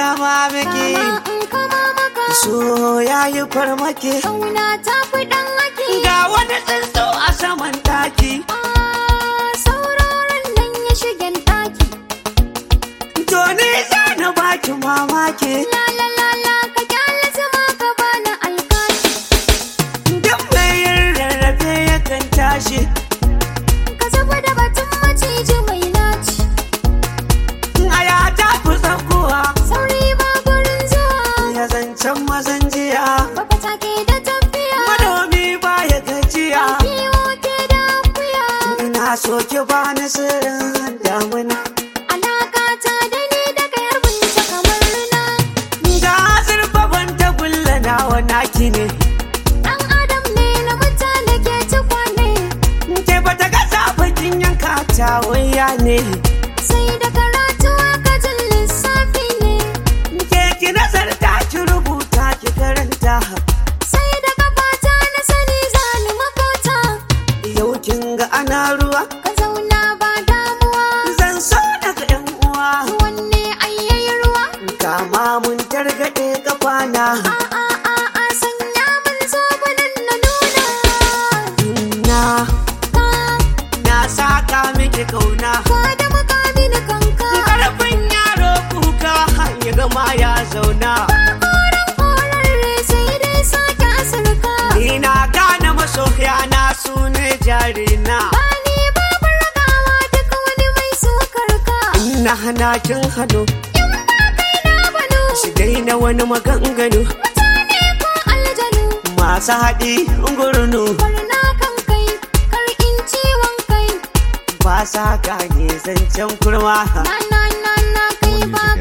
kama miki Kama in kama maka so ya yi farmaki Kauna ta fi ɗan haki ga wani tsuntsu a saman taki Ah, Sauraron nan ya shigen ɗaki to ni za na baki mamaki La la la la ka kyale zama ka bani alkashi duk mai yin rarrafe yakan tashi Ka zuba da batun maciji mai naci aya ta fi tsakuwa Sauri ba gurin zuwa ya zancen mazan jiya Baka take da tafiya manomi ba ya gajiya Kiwo ke da akuya ina so ki bani sirrin damuna Alaka ta da ni da kayar binta kamar rina ga zurfafan tagulla nawa naki ne Ɗan adam ne na mutane ke ci kwane ke bata ga bakin yanka ta waya ne Sai da karatu aka jin lissafi ne ke ki nazarta ki rubuta ki karanta Sai da kafata na sani zani makota yau kin ga ana ruwa Ka zauna ba damuwa zan so daga yan uwa Wanne ayyayi ruwa kama mun targaɗe kafana A a a a sanya min zobunan na nuna na Ka na saka miki kauna ka da makami na kanka karfin yaro kuka ya gama ya zauna Koren korarre sai dai sake asirka ni na gane masoya na su ne jarina Bani babu ragawa duk wani mai sukar ka na hana kin hannu In ba kai na bano su daina wani maganganu Mutane ko aljanu masu haɗi gurnu Barna kan kai kar in ciwon kai ba sa gane zancen kurma Na na na na kai ba